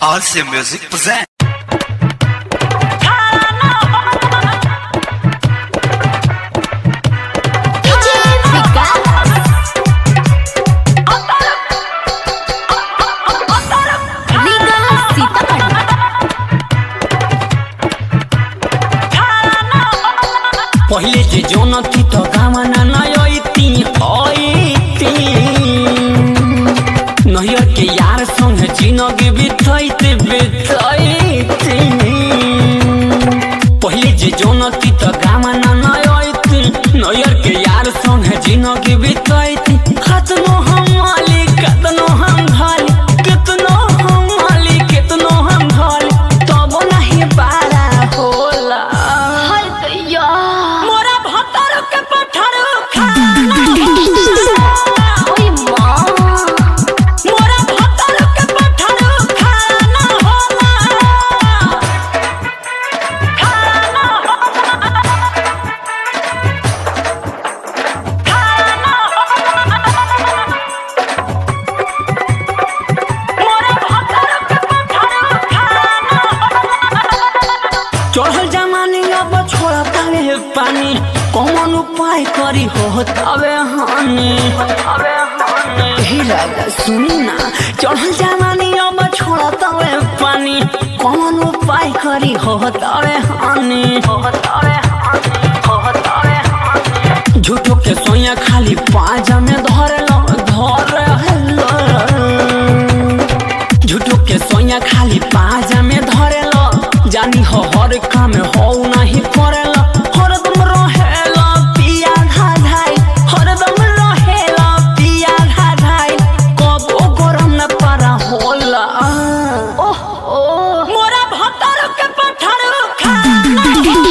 RC Music present. DJ Vikas. Riga Sitapan. पहिले जे जोनती तो गामना नयती हईती नहियर के यार संग जिनगी बितैते बितैती पहिले जे जोनती तो गामना नयती नहियर के यार संग जिनगी बितैती कतनो हम माली कतनो हम भाली कितनो हम माली कितनो हम भाली तब नहीं बारा होला हर दैया मोरा भतर के पत्थर खाना ओए माँ मोरा भतर के पत्थर खाना होला खाना मोरा भतर के पत्थर खाना चढ़ल जमानी अब छोड़ता है पानी कौन उपाय करी हो तबे हानि हे राजा सुनी ना चढ़ल जमानी अब छोड़ता है पानी कौन उपाय करी हो तबे हानि झूठो के सोया खाली पाजा में धर लो धर लो झूठो के सोया खाली पाजा में धरेला जानी हो हर काम हो नहीं करेला हरदम रहेला पिया धाधाई हरदम रहेला पिया धाधाई कबो गरम न पारा होला ओह ओह मोरा भतर के पत्थर खाना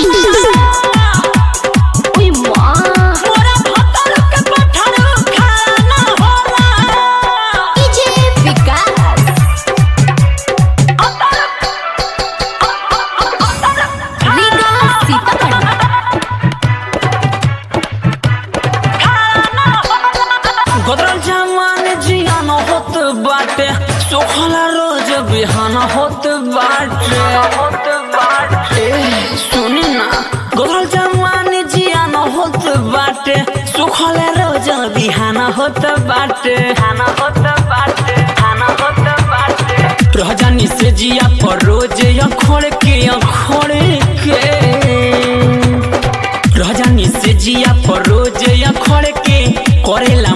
ओए माँ मोरा भतर के पत्थर खाना होला DJ Vikas. Riga Sitapan. गदरल जमान जियान होत बाटे सोखला रोज बिहान होत बाटे होत बाटे सुनी ना गदरल जमान जियान होत बाटे सोखला रोज बिहान होत बाटे खाना होत बाटे खाना होत बाटे रहजानी से जिया पर रोज अखोड़ के अखोड़ के रजानी से जिया पर रोज अखड़ के करेला